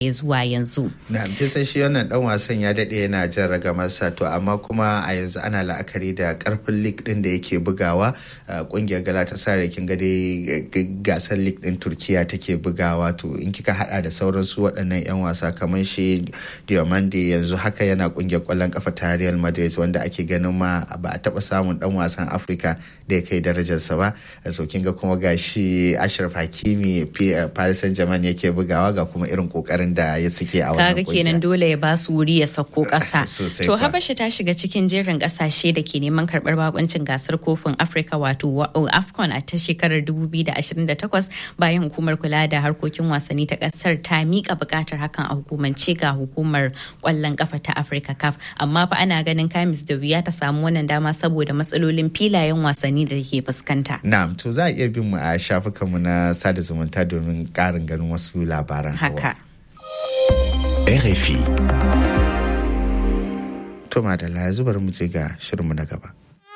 zuwa yanzu. Na san shi wannan dan wasan ya daɗe yana jan ragamarsa to amma kuma a yanzu ana la'akari da karfin lig din da yake bugawa kungiyar galatasaray kin ga dai gasar lig din turkiya take bugawa to in kika hada da sauran su waɗannan yan wasa kamar shi diomande yanzu haka yana kungiyar kwallon kafa ta real madrid wanda ake ganin ma ba a taba samun dan wasan afirka da ya kai darajarsa ba so kin ga kuma gashi ashraf hakimi paris saint germain yake bugawa ga kuma irin kokarin da ya suke a kaga wannan kenan dole ya ba su wuri ya sako ƙasa Sosai to fa. habasha ta shiga cikin jerin ƙasashe da ke neman karɓar bakuncin gasar kofin afirka wato wa- afcon a ta shekarar 2028 bayan hukumar kula da harkokin wasanni ta ƙasar ta miƙa buƙatar hakan a hukumance ga hukumar ƙwallon ƙafa ta afirka caf amma fa ana ganin kamis da wuya ta samu wannan dama saboda matsalolin filayen wasanni da ke fuskanta Na'am, to za a iya bin mu a shafukanmu na sada zumunta domin ƙarin ganin wasu labaran. Hawa. haka RFI. To madalla yanzu bari mu je ga shirinmu na gaba.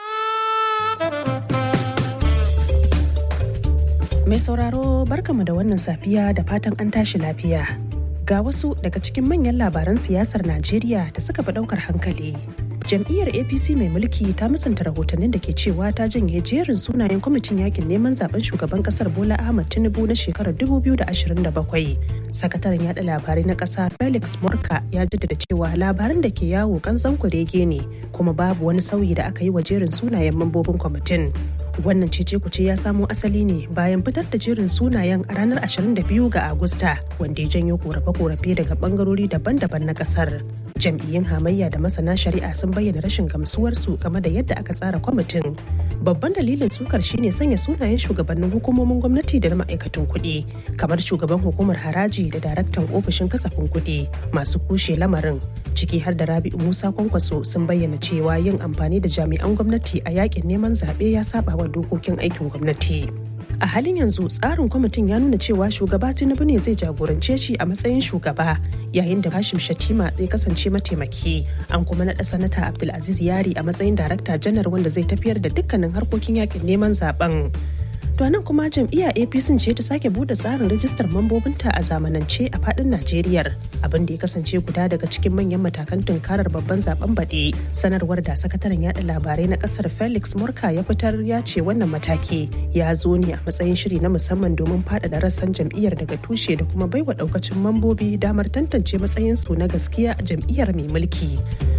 Mai sauraro barkamu da wannan safiya da fatan an tashi lafiya. Ga wasu daga cikin manyan labaran siyasar Najeriya da suka fi daukar hankali. Jam'iyyar APC mai mulki ta musanta rahotannin da ke cewa ta janye jerin sunayen kwamitin yakin neman zaben shugaban kasar Bola Ahmad Tinubu na shekarar 2027. Sakataren yada labarai na kasa Felix Morka ya jaddada cewa labaran da ke yawo kanzan kurege ne kuma babu wani sauyi da aka yi wa jerin sunayen mambobin kwamitin. Wannan cece kuce ya samo asali ne bayan fitar da jerin sunayen a ranar 22 ga Agusta wanda ya janyo korafe-korafe daga bangarori daban-daban na kasar. Jam'iyyun hamayya da masana shari'a sun bayyana rashin gamsuwarsu game da yadda aka tsara kwamitin. Babban dalilin sukar shine sanya sunayen shugabannin hukumomin gwamnati da na ma'aikatan kuɗi, kamar shugaban hukumar haraji da daraktan ofishin kasafin kuɗi masu kushe lamarin. Ciki har da Rabi'u Musa Kwankwaso sun bayyana cewa yin amfani da jami'an gwamnati a yakin neman zaɓe ya saba wa dokokin aikin gwamnati. A halin yanzu tsarin kwamitin ya nuna cewa shugaba Tinubu ne zai jagorance shi a matsayin shugaba yayin da Hashim Shatima zai kasance mataimaki. An kuma naɗa sanata Abdulaziz Yari a matsayin darakta janar wanda zai tafiyar da dukkanin harkokin yakin neman zaben. To nan kuma jam'iyyar APC ce ta sake bude tsarin rajistar mambobinta a zamanance a fadin Najeriya. Abin da ya kasance guda daga cikin manyan matakan tunkarar babban zaben baɗe. Sanarwar da sakataren yada labarai na kasar Felix Murka ya fitar ya ce wannan mataki ya zo ne a matsayin shiri na musamman domin faɗaɗa rassan jam'iyyar daga tushe da kuma baiwa ɗaukacin mambobi damar tantance matsayinsu na gaskiya a jam'iyyar mai mulki.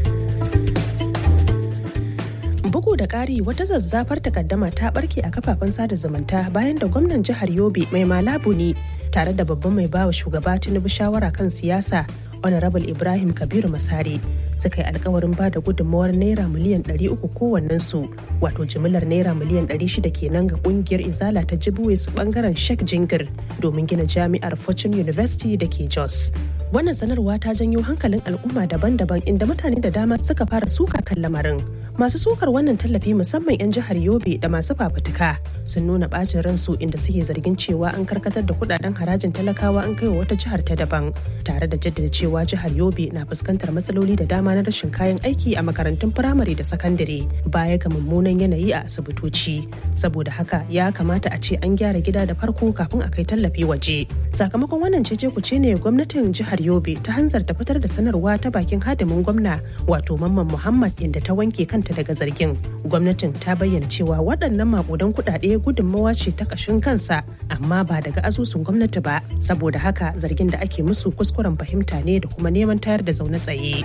bugu da ƙari wata zazzafar takaddama ta barke a kafafen sada zumunta bayan da gwamnan jihar yobe mai malabu ne tare da babban mai bawa shugaba tinubu shawara kan siyasa honorable ibrahim kabiru masari suka yi alkawarin ba da gudunmawar naira miliyan 300 kowannensu wato jimillar naira miliyan 600 kenan ga kungiyar izala ta jibuwis bangaren sheikh jingir domin gina jami'ar fortune university da ke jos wannan sanarwa ta janyo hankalin al'umma daban-daban inda mutane da dama suka fara suka kan lamarin masu sukar wannan tallafi musamman 'yan jihar yobe da masu fafutuka sun nuna bacin ransu inda suke zargin cewa an karkatar da kudaden harajin talakawa an kai wa wata jihar ta daban tare da jaddada cewa jihar yobe na fuskantar matsaloli da dama na rashin kayan aiki a makarantun firamare da sakandare baya ga mummunan yanayi a asibitoci saboda haka ya kamata a ce an gyara gida da farko kafin a kai tallafi waje sakamakon wannan cece kuce ne gwamnatin jihar yobe ta hanzarta fitar da sanarwa ta bakin hadimin gwamna wato mamman muhammad inda ta wanke kanta daga zargin gwamnatin ta bayyana cewa waɗannan makudan kuɗaɗe gudunmawa ce ta ƙashin kansa amma ba daga asusun gwamnati ba saboda haka zargin da ake musu kuskuren fahimta ne da kuma neman tayar da zaune tsaye.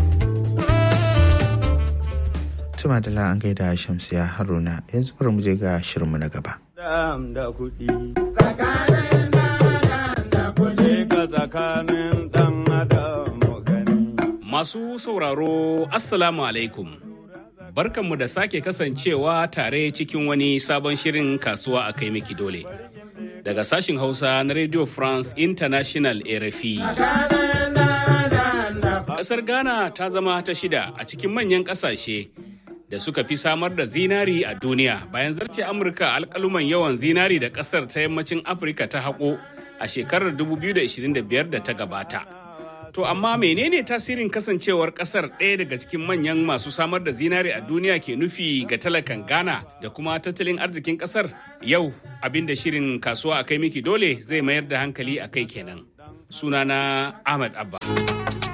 Tuma da an gaida Shamsiya Haruna yanzu bari mu je ga shirinmu na gaba. da kuɗi. Tsakanin da kuɗi ka tsakanin ɗan adam gani. Masu sauraro, Assalamu alaikum. Barkanmu da sake kasancewa tare cikin wani sabon shirin kasuwa a kai miki dole. Daga sashin Hausa na Radio France International RFI. Ƙasar Ghana ta zama ta shida a cikin manyan ƙasashe da suka fi samar da zinari a duniya bayan zarce Amurka alƙaluman yawan zinari da ƙasar ta yammacin Afirka ta haƙo a shekarar 2025 da ta gabata. To amma menene tasirin kasancewar kasar ɗaya daga cikin manyan masu samar da zinare a duniya ke nufi ga talakan Ghana da kuma tattalin arzikin kasar? Yau abin da shirin kasuwa a kai miki dole zai mayar da hankali a kai kenan. sunana ahmad abba